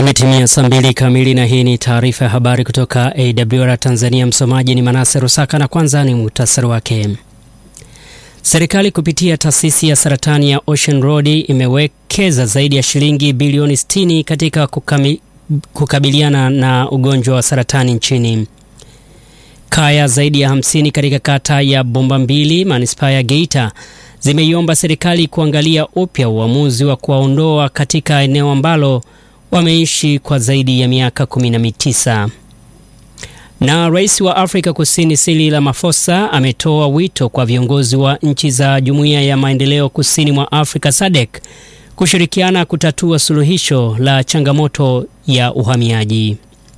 Imetimia saa mbili kamili na hii ni taarifa ya habari kutoka AWR Tanzania. Msomaji ni Manase Rusaka na kwanza ni muhtasari wake. Serikali kupitia taasisi ya saratani ya Ocean Road imewekeza zaidi ya shilingi bilioni 60 katika kukami, kukabiliana na ugonjwa wa saratani nchini. Kaya zaidi ya 50 katika kata ya Bomba Mbili manispaa ya Geita zimeiomba serikali kuangalia upya uamuzi wa kuwaondoa katika eneo ambalo wameishi kwa zaidi ya miaka 19. Na rais wa Afrika Kusini Cyril Ramaphosa ametoa wito kwa viongozi wa nchi za Jumuiya ya Maendeleo Kusini mwa Afrika SADC kushirikiana kutatua suluhisho la changamoto ya uhamiaji.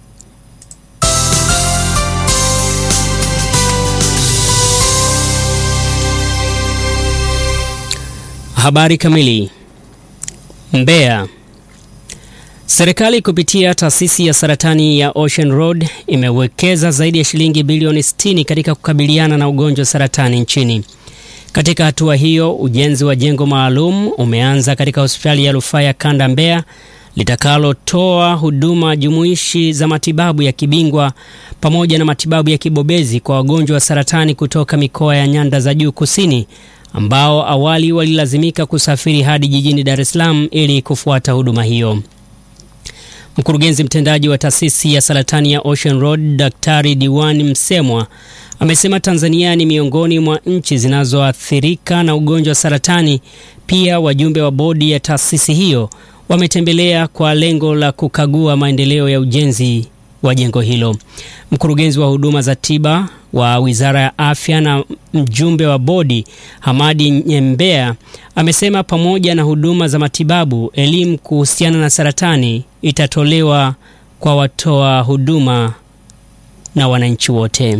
Habari kamili. Mbeya. Serikali kupitia taasisi ya saratani ya Ocean Road imewekeza zaidi ya shilingi bilioni 60 katika kukabiliana na ugonjwa wa saratani nchini. Katika hatua hiyo, ujenzi wa jengo maalum umeanza katika hospitali ya rufaa ya Kanda Mbeya litakalotoa huduma jumuishi za matibabu ya kibingwa pamoja na matibabu ya kibobezi kwa wagonjwa wa saratani kutoka mikoa ya nyanda za juu kusini ambao awali walilazimika kusafiri hadi jijini Dar es Salaam ili kufuata huduma hiyo. Mkurugenzi mtendaji wa taasisi ya saratani ya Ocean Road Daktari Diwani Msemwa amesema Tanzania ni miongoni mwa nchi zinazoathirika na ugonjwa wa saratani. Pia wajumbe wa bodi ya taasisi hiyo wametembelea kwa lengo la kukagua maendeleo ya ujenzi wa jengo hilo. Mkurugenzi wa huduma za tiba wa Wizara ya Afya na mjumbe wa bodi Hamadi Nyembea amesema pamoja na huduma za matibabu, elimu kuhusiana na saratani itatolewa kwa watoa huduma na wananchi wote.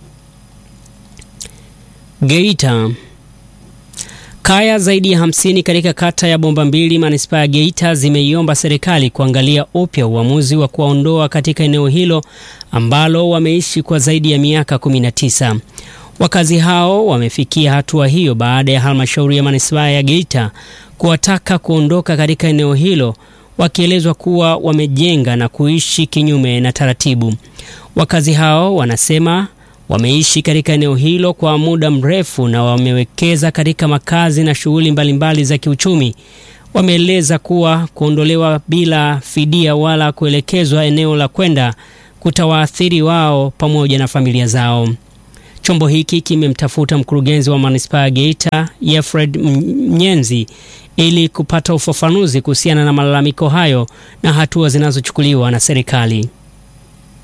Geita. Kaya zaidi ya hamsini katika kata ya Bomba Mbili manispaa ya Geita zimeiomba serikali kuangalia upya uamuzi wa kuwaondoa katika eneo hilo ambalo wameishi kwa zaidi ya miaka 19. Wakazi hao wamefikia hatua hiyo baada ya halmashauri ya manispaa ya Geita kuwataka kuondoka katika eneo hilo, wakielezwa kuwa wamejenga na kuishi kinyume na taratibu. Wakazi hao wanasema wameishi katika eneo hilo kwa muda mrefu na wamewekeza katika makazi na shughuli mbalimbali za kiuchumi. Wameeleza kuwa kuondolewa bila fidia wala kuelekezwa eneo la kwenda kutawaathiri wao pamoja na familia zao. Chombo hiki kimemtafuta mkurugenzi wa manispaa ya Geita Yefred Mnyenzi ili kupata ufafanuzi kuhusiana na malalamiko hayo na hatua zinazochukuliwa na serikali.